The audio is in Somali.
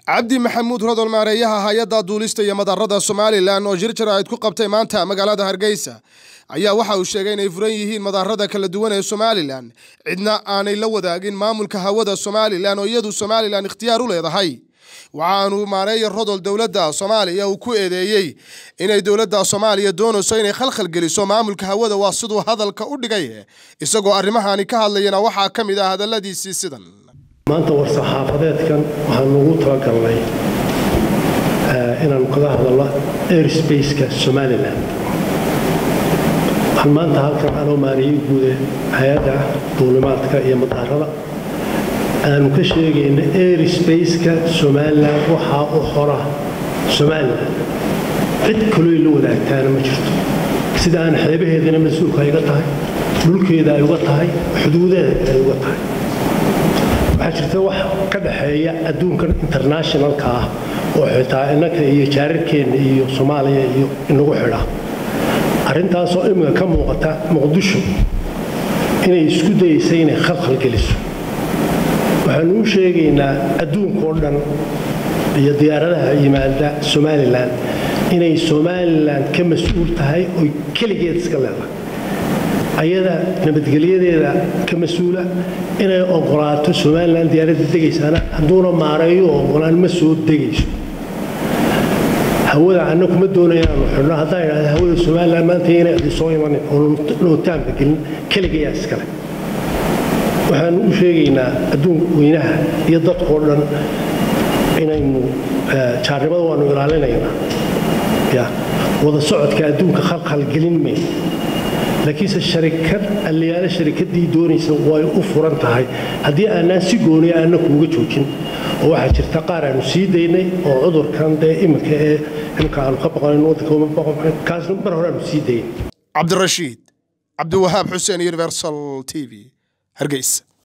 cabdi maxamuud rodol maareeyaha hay-adda duulista iyo madarada somalilan oo shir jaraa'id ku qabtay maanta magaalada hargeysa ayaa waxa uu sheegay inay furan yihiin madarada kala duwan ee somalilan cidna aanay la wadaagin maamulka hawada somalilan oo iyadu somalilan ikhtiyaar u leedahay waxaanu maareeya rodol dowladda soomaaliya uu ku eedeeyey inay dowladda soomaaliya doonayso inay khalkhal geliso maamulka hawada waa siduu hadalka u dhigay isagoo arrimahaani ka hadlayana waxaa ka mid ah hadalladiisii sidan maanta war-saxaafadeedkan waxaanu ugu talagalnay inaanu kaga hadalno airsbaceka somalilan waxaan maanta halkan anoo maariyey guude hay-adda duulimaadka iyo madaarada aanu ka sheegayna airsbaceka somalilan waxaa u xora somalilan cid kaloo la wadaagtaana ma jirto sida aan xeebaheedana mas-uulka iga tahay dhulkeeda ay uga tahay xuduudaheeda ay uga tahay waxaa jirta wax ka dhaxeeya adduunkan internationalka ah oo xitaa innanka iyo jaararkeenna iyo soomaaliya iyo inagu xidha arrintaasoo imika ka muuqata muqdisho inay isku dayaysa inay khalkhal geliso waxaanu u sheegaynaa adduunkao dhan iyo diyaaradaha yimaada somalilan inay somalilan ka mas-uul tahay oy keligeed iska leedahay ayada nabadgelyadeeda ka mas-uula inay ogolaato somalilan diyaaradda degaysaana hadduuna maareeyo ogolaan ma soo degayso hawada anna kuma doonaya inaanu xidhno haddaan idhahda hawada somalilan maanta inay adi soo imanin oo nootaanka gelin keligayaa iskale waxaanu u sheegaynaa adduun weynaha iyo dadkao dhan inaynu jaarnimada waanu ilaalinaynaa ya wada socodka adduunka khalkhal gelin mayno laakiinse sharikad alliyaale sharikadii doonaysa way u furan tahay haddii aanaan si gooniya aanna kuuga joojin oo waxaa jirta qaar aanu sii daynay oo cudurkan dee iminka ee imika aanu ka baqanayn waddanka kaasna mar hore aanu sii daynay cabdirashiid cabdiwahaab xuseen universal t v hargeysa